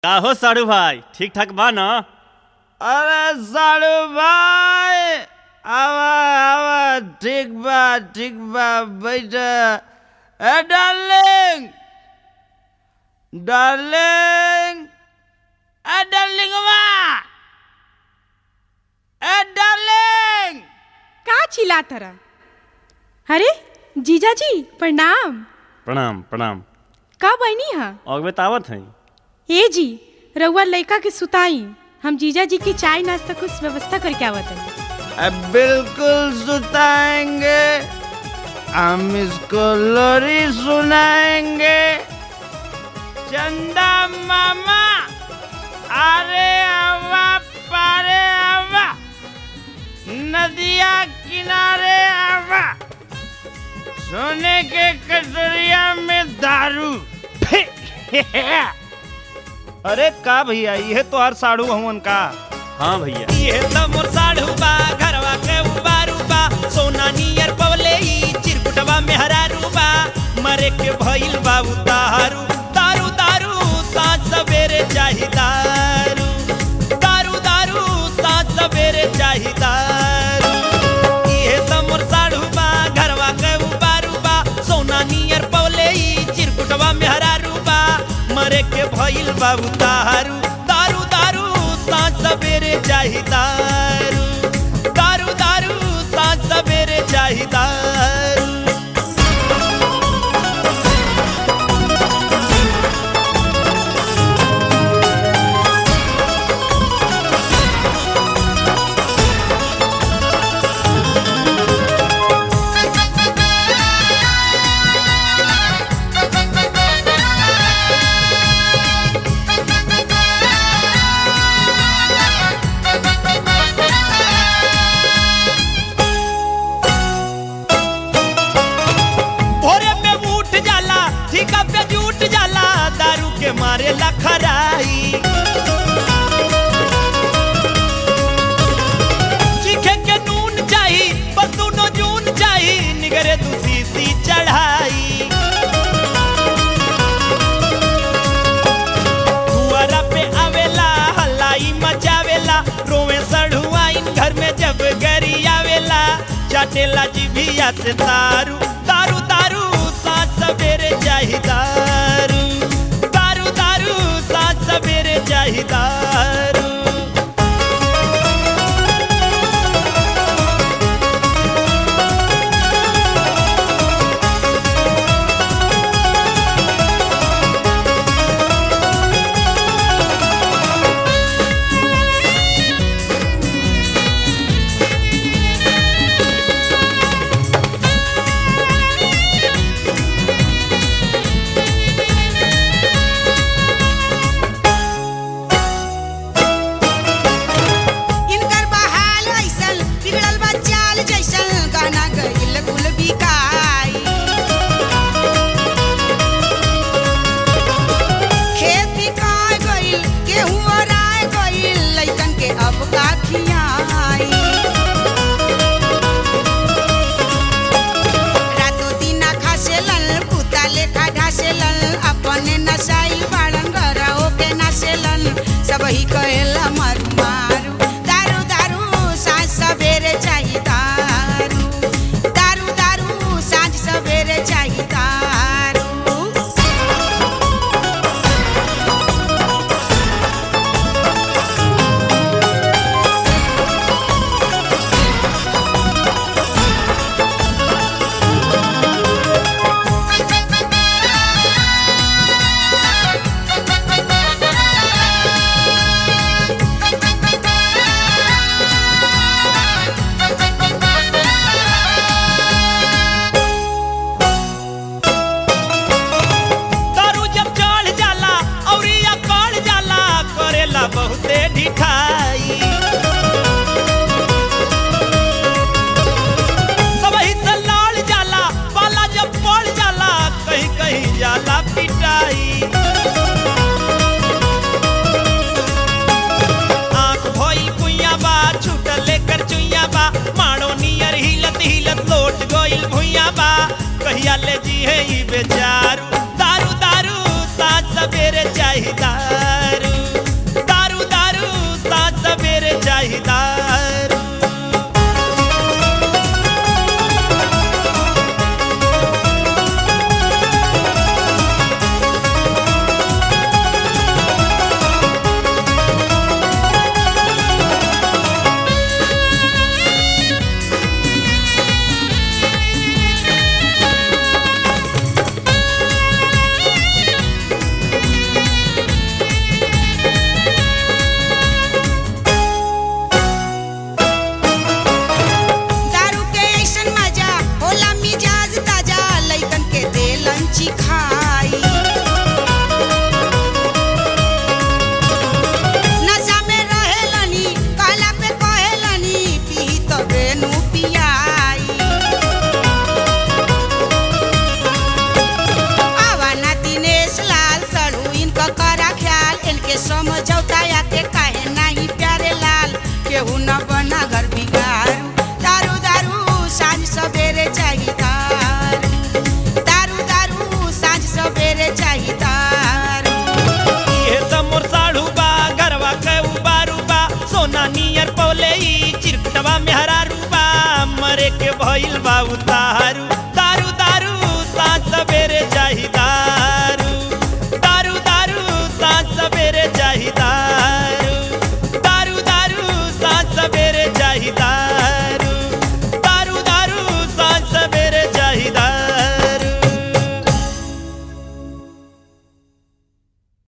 का हो साड़ू भाई ठीक ठाक बा ना अरे साड़ू भाई आवा आवा ठीक बा ठीक बा बैठ ए डार्लिंग डार्लिंग ए डार्लिंग ए डार्लिंग का चिल्लात रहा अरे जीजा जी प्रणाम प्रणाम प्रणाम का बनी हा और बतावत है ए जी रउआ लड़का के सुताई हम जीजा जी की चाय नाश्ता कुछ व्यवस्था करके आवत हनी अब बिल्कुल सुताएंगे हम इसको लोरी सुनाएंगे चंदा मामा अरे आवा पारे आवा नदिया किनारे आवा सोने के कटोरिया में दारू अरे का भैया ये तो हर साड़ू हवन का हाँ भैया ये त मोर साढ़ू बा घरवा के उबारू बा सोना नियर पवले ई चिरकुटवा में हरारू बा मरे के भइल बा उतारू दारू दारू साँझ सवेरे चाही दारू दारू दारू साँझ सवेरे चाही दारू ये त मोर साढ़ू बा घरवा के उबारू बा सोना नियर पवले ई चिरकुटवा में हरारू बा मरे के भइल बा उतारू दारू दारू साँझ सवेरे चाही दारू दारू दारू साँझ सवेरे चाही दारू भोरे में उठ जाला ठीका पे जुट जाला दारू के मारे लखराई चीखे के नून चाही बस दोनों जून चाही निगरे दूसी सी चढ़ाई दुआरा पे आवेला हल्लाई मचावेला रोवे सढ़ुआइन घर में जब गरी आवेला चाटेला जिभिया से तारू दारू दारू साँझ सवेरे चाही दारू दारू दारू साँझ सवेरे चाही दारू इनकर बहाल ऐसन बिगड़ल बा चाल जैसन गाना गइल कुल बिकाई खेत बिकाय गइल गेहूं ओराय गइल लइकन के अब का खियाई रातो दिना खासेलन कुत्ता लेखा ढासेलन अपने नसाई बाड़न गराओ के नासेलन सब ही कहेला मारू मारू दारू दारू साँझ सवेरे चाही दारू दारू दारू साँझ सवेरे चाही दारू दारू जब चढ़ जाला औरी अकड़ जाला करेला बहुते ढिठाई सबही से लाल जाला पाला जब पड़ जाला कहीं कहीं जाला पिटाई आंख भई कुइया बा छूटल लेकर चुइया बा माड़ो नियर हिलत हिलत लोट गइल भुइया बा कहिया ले जी है ई बेचारू दारू दारू साँझ सवेरे चाही दारू समझौता आके काहे नाही प्यारे लाल केहू न बना घर बिगारू दारू दारू साँझ सवेरे चाहिए दारू दारू दारू साँझ सवेरे चाहिए दारू ये त मोर साढ़ू बा घरवा के उबारू बा सोना नियर पौले ई चिरकुटवा में हरारू बा मरे के भइल बा उतारू